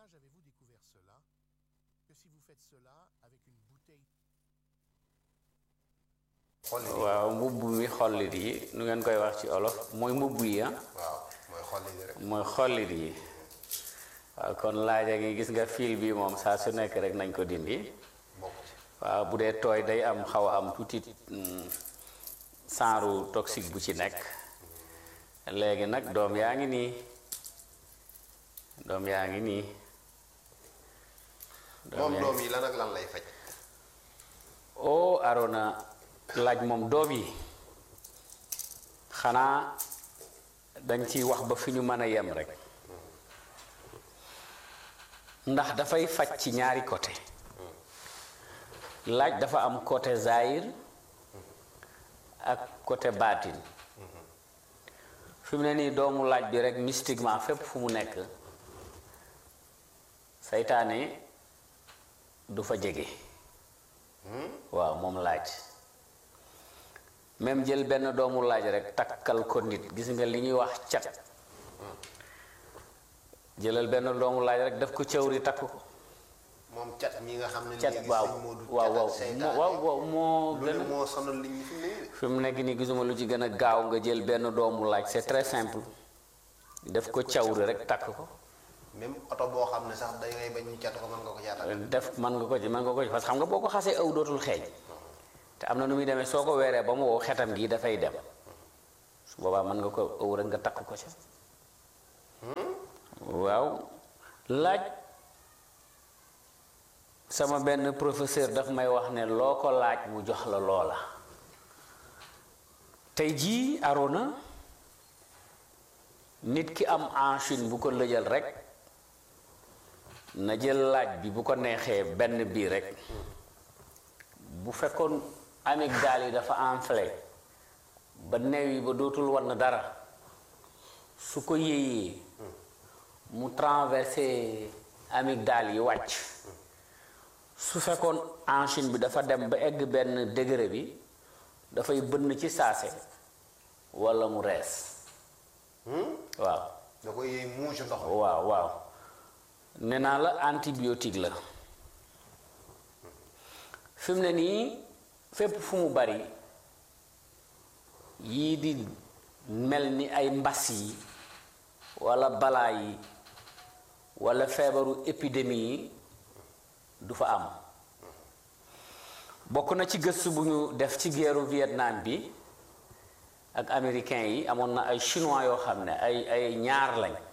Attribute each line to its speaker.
Speaker 1: âge avez-vous découvert cela Que si vous faites cela avec une bouteille
Speaker 2: xolli di
Speaker 3: waaw mbubb mi xollit yi nu ngeen koy wax ci olof mooy mbubb yi ah
Speaker 2: waaw mooy xolli di rek
Speaker 3: mooy xollit yi waaw kon laaja ngi gis nga fil bi moom saa su nekk rek nañ ko dindi
Speaker 2: bokk ci
Speaker 3: waaw bu dee tooy day am xaw a am tuuti saaru toxique bu ci nekk léegi nag doom yaa ngi nii doom yaa ngi nii
Speaker 2: moom
Speaker 3: yaa
Speaker 2: doom yi lan ak lan lay faj
Speaker 3: oo Arona laaj moom doom yi xanaa dañ ciy wax ba fi ñu mën a yem rek ndax dafay faj ci ñaari côté laaj dafa am côté zahir ak côté baatin fi mu ne nii doomu laaj bi rek mystiquement fépp fu mu nekk saytaane du fa jege waaw moom laaj même jël benn doomu laaj rek takkal ko nit gis nga li ñuy wax cat jëlal benn doomu laaj rek def ko cëwri takk ko
Speaker 2: moom cat mi nga xam ne
Speaker 3: cat
Speaker 2: léegi
Speaker 3: waaw
Speaker 2: sëñ Modou
Speaker 3: waaw
Speaker 2: cat
Speaker 3: waaw
Speaker 2: ak seytaane
Speaker 3: waaw waaw moo
Speaker 2: lu
Speaker 3: gën
Speaker 2: ne
Speaker 3: a
Speaker 2: moo sonal nit ñi fi mu ne nii de.
Speaker 3: fi mu nekk nii gisuma lu ci gën a gaaw nga jël benn doomu laaj c'est très simple def ko cawri rek takk ko
Speaker 2: même oto boo xam ne sax day ngay bañ ñu cat ko mën nga ko caatal
Speaker 3: def mën nga ko ci mën nga ko ci parce que xam nga boo ko xasee aw dootul xeeñ te am na nu muy demee soo ko weeree ba mu wow xetam gi dafay dem su boobaa mën nga ko ëw rek nga takk ko ci waaw laaj sama benn professeur daf may wax ne loo ko laaj mu jox la loola tey jii Arona nit ki am enchine bu ko lëjal rek na jël laaj bi bu ko neexee benn bii rek bu fekkoon amygdale yi dafa enflé ba neew yi ba dootul war na dara su ko yéeyee mu traversé amygdale yi wàcc su fekkoon enchine bi dafa dem ba egg benn degré bi dafay bënn ci saase walla mu rees waaw
Speaker 2: da koy yëy muucu ndox
Speaker 3: waaw waaw nee naa la antibiotique la fi mu ne nii fépp fu mu bari yii di mel ni ay mbas yi walla balaa yi walla feebaru épidémie yi du fa am bokk na ci gëstu bu ñu def ci guerru Vietnam bi ak américain yi amoon na ay chinois yoo xam ne ay ay ñaar lañ